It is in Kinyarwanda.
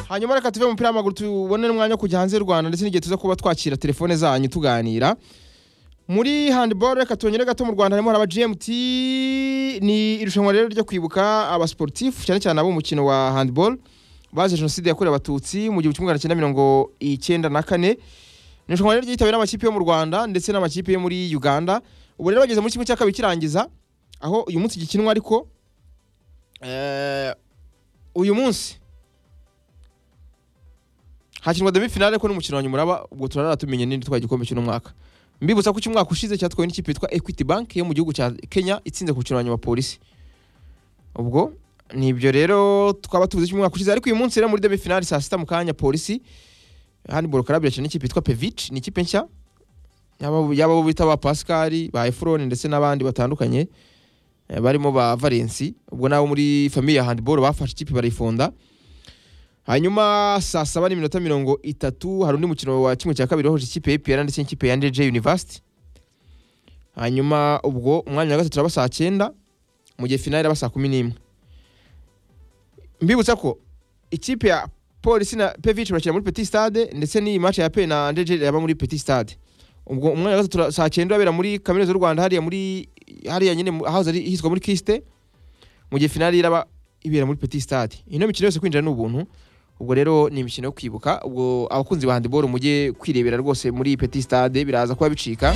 hanyuma reka tuve mu mupira w'amaguru tubone n'umwanya wo kujya hanze y'u rwanda ndetse n'igihe tuza kuba twakira telefone zanyu tuganira muri handiboro reka tunyure gato mu rwanda harimo haraba gmt ni irushanwa rero ryo kwibuka abasportifu cyane cyane ab'umukino wa handiboro bazize jenoside yakorewe abatutsi mu gihumbi kimwe magana cyenda mirongo icyenda na kane ni irushanwa rero ryitabiriwe n'amakipe yo mu rwanda ndetse n'amakipe yo muri uganda ubu rero bageze muri kimwe cya kabiri kirangiza aho uyu munsi gikinwa ariko eh, uyu munsi hakinwa demi finale ko n'umukino wa nyuma uraba ubwo turarara tumenye n'indi twari igikombe cy'uno mwaka mbibutsa ko umwaka ushize cyatwawe n'ikipe yitwa equity bank yo mu gihugu cya kenya itsinze ku mukino wa nyuma polisi ubwo ni ibyo rero twaba tuvuze cy'umwaka ushize ariko uyu munsi rero muri demi finale saa sita mu kanya polisi handiboro karabira cyane n'ikipe yitwa pevic ni ikipe nshya yaba yaba abo bita ba pascal ba efuroni ndetse n'abandi batandukanye eh, barimo ba valensi ubwo nabo muri famiye ya handiboro bafashe ikipe barayifonda hanyuma saa saba n'iminota mirongo itatu hari undi mukino wa kimwe cya kabiri wahuje ikipe ya epr ndetse n'ikipe ya ndj university hanyuma ubwo umwanya wa gatatu uraba saa cyenda mu gihe finale iraba saa kumi n'imwe mbibutsa ko ikipe ya polisi na pevic barakina muri petit stade ndetse n'iyi match ya pe na ndj yaba muri petit stade ubwo umwanya wa gatatu ura- saa cyenda urabera muri kaminuza y'u rwanda hariya muri hariya nyine mu- ahahoze ari- hitwa muri kiste mu gihe finale iraba ibera muri petit stade ino mikino yose kwinjira ni ubuntu ubwo rero ni imikino yo kwibuka ubwo abakunzi ba handiboro mujye kwirebera rwose muri petit stade biraza kuba bicika